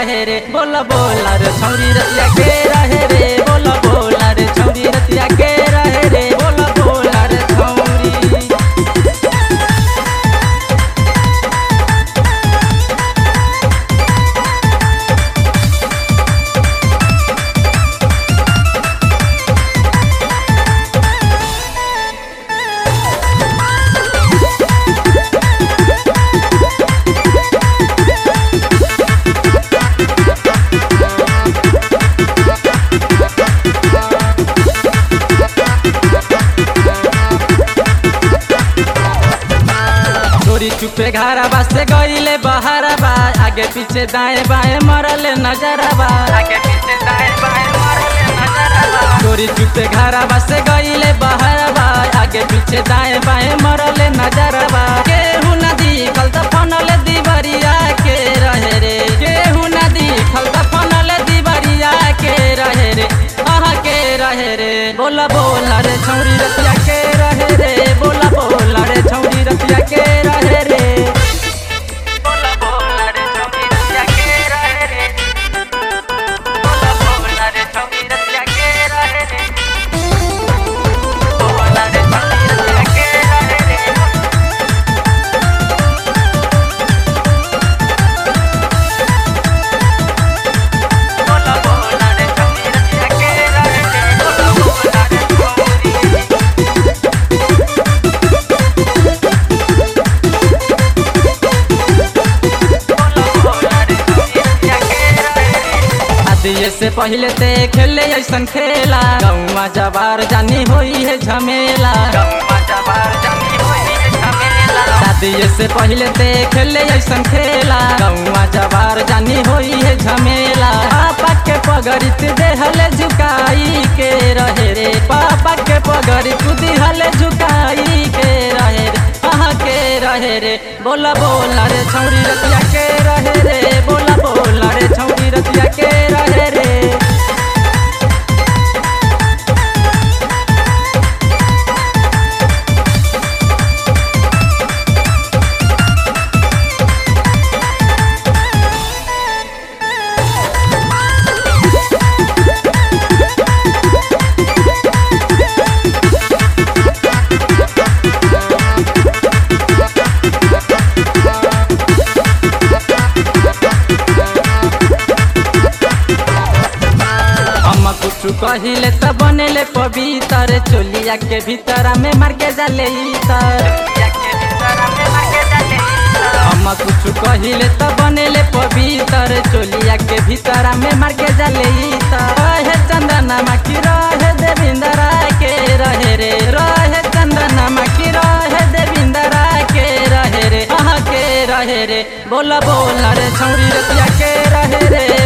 रहे रे बोला बोला रे छौरी रतिया के रहे रे बोला बोला रे छौरी रतिया के रहे रे बोला बोला रे छौरी चोरी चुपे घारा बा से गईले बहारा बा आगे पीछे दाएं बाएं मरले नजरा बा आगे पीछे दाएं बाएं मरले नजरा बा चोरी चुपे घारा बा से गईले बहारा बा आगे पीछे दाएं बाएं मरले नजरा बा केहू ना दिखल त फनले दीवरिया के रहे रे केहू ना दिखल त फनले दीवरिया के रहे रे आहा के रहे रे बोला बोला रे छौरी रतिया के रहे रे बोला बोला रे छौरी रतिया के रहे रे बोला बोला रे छौरी रतिया के रहे रे बोला बोला रे छौरी रतिया के रहे रे बोला रे छौरी रतिया के रहे रे बोला बोला रे छौरी रतिया के रहे रे बोला बोला रे छौरी आदिये से पहले ते खेले ऐसन खेला गौवा जबार जानी होई है झमेला गौवा जबार जानी होई है झमेला आदिये से पहले ते खेले ऐसन खेला गौवा जबार जानी होई है झमेला पापा के पगड़ित देहले झुकाई के रहे रे पापा के पगड़ित दिहले झुकाई के रहे रे कहाँ के रहे रे बोला बोला रे छौरी रतिया के रहे रे बोला बोला रे छौरी रतिया के रहे रे हम कुछ कहिले त बनेले पवित्र चोलिया के भीतर में मार के जाले हम कुछ कहिले त बनेले पवित्र चोलिया के भीतर में मार के जाले रहे चंदना माखी रहे देविंदरा के रहे रे रहे चंदना माखी रहे देविंदरा के रहे रे अहाँ के रहे रे बोला बोला रे छौरी रतिया के रहे रे